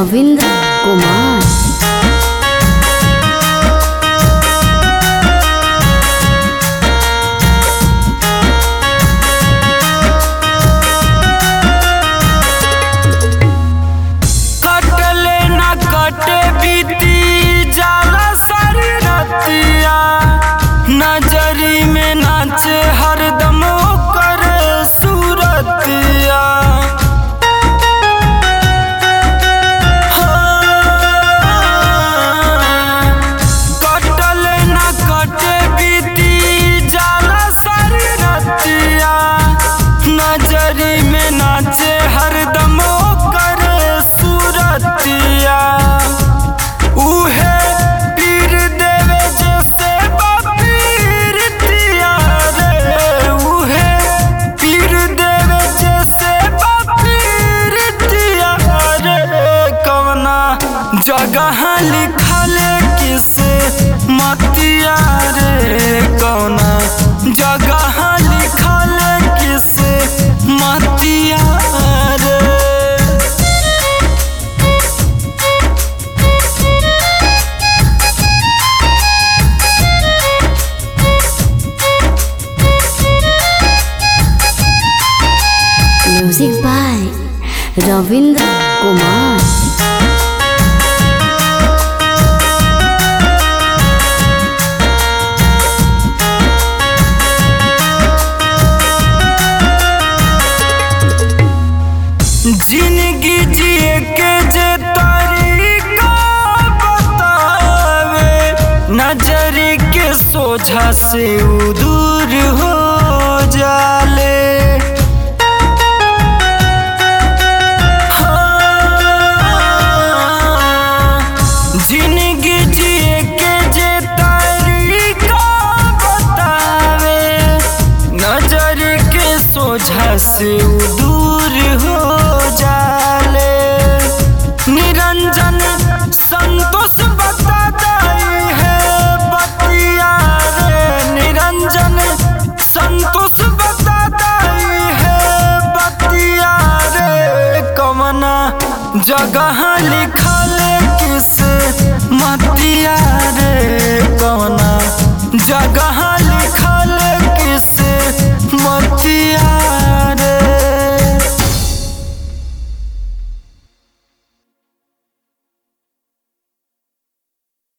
रविंद्र कुमार कटले न कटे बीती जाला सारी रतिया नजरी में नाचे हरदम कर सूरतिया कटले न कटे बीती जाला सारी रतिया नजरी में नाचे हरदम कर सूरतिया उहे पीर देवे जैसे पीर तिया रे उहे पीर देवे जैसे पीर तिया रे कवना जगह लिखल किस मतिया रे कवना जगह लिखल किस मतिया रे म्यूजिक बाय रविंद्र कुमार जिंदगी जिए के जे तरीका बतावे नजर के सोझा से उ दूर हो जाले हाँ, जिंदगी जिए के जे तरीका बतावे नजर के सोझा से उ दूर हो जाले निरंजन संतोष बता दाई है बतिया रे निरंजन संतोष बता दाई है बतिया रे कमना जगह लिखल किस मतिया रे कमना जगह